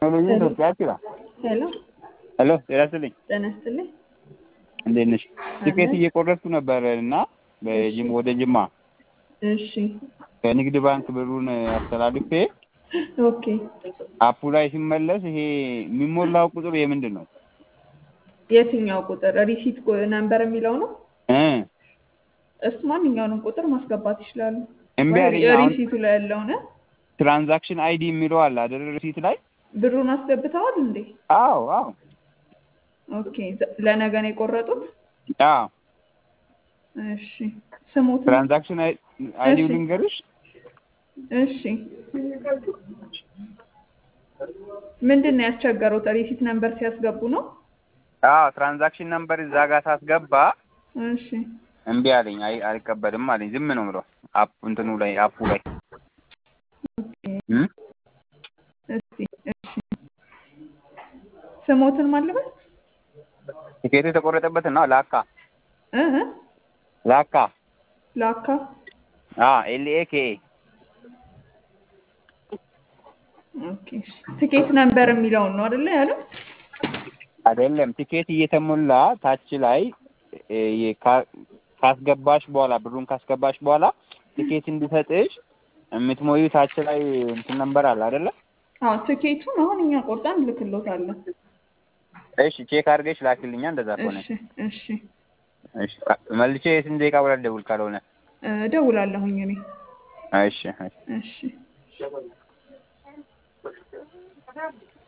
ቴክኖሎጂ ኢትዮጵያ ይችላል። ሄሎ ሄሎ ጤና ይስጥልኝ። ጤና ይስጥልኝ። እንዴት ነሽ? ቲኬት እየቆረጥኩ ነበር እና በጅም ወደ ጅማ እሺ ከንግድ ባንክ ብሩን አስተላልፌ ኦኬ አፑ ላይ ሲመለስ ይሄ የሚሞላው ቁጥር የምንድን ነው? የትኛው ቁጥር ሪሲት ነምበር የሚለው ነው? እ እሱ ማንኛውንም ቁጥር ማስገባት ይችላሉ። እምቢ ወይ አለኝ። አሁን ሪሲቱ ላይ ያለውን ትራንዛክሽን አይዲ የሚለው አለ አይደል? ሪሲት ላይ ብሩን አስገብተዋል እንዴ? አዎ አዎ ኦኬ ዘ- ለነገ ነው የቆረጡት? አዎ እሺ ስሙት። ትራንዛክሽን አይዲ እሺ። ልንገርሽ እሺ ምንድን ነው ያስቸገሩት? ሪሲት ነምበር ሲያስገቡ ነው? አዎ ትራንዛክሽን ነምበር እዛ ጋር ሳስገባ እሺ እምቢ አለኝ። አይ አልቀበልም አለኝ። ዝም ነው የምለው አፕ እንትኑ ላይ አፑ ላይ እ እስቲ እሺ ስሞትን ማልበል ቲኬቱ የተቆረጠበት ነው ላካ እ እ ላካ ላካ አ ኤልኤ ኬ ኦኬ እሺ። ትኬት ነምበር የሚለውን ነው አይደለ ያለው? አይደለም ቲኬት እየተሞላ ታች ላይ እ የ- ካ- ካስገባሽ በኋላ ብሩን ካስገባሽ በኋላ ቲኬት እንዲሰጥሽ የምትሞዩ ታች ላይ እንትን ነምበር አለ አይደለ? አዎ ትኬቱን አሁን እኛ ቆርጠን ልክሎታለን። እሺ ቼክ አድርገሽ ላኪልኛ። እንደዛ ከሆነ እሺ እሺ እሺ ካ- መልሼ የስንት ደቂቃ በኋላ ልደውል ካልሆነ? እ እደውላለሁኝ እኔ እሺ እሺ እሺ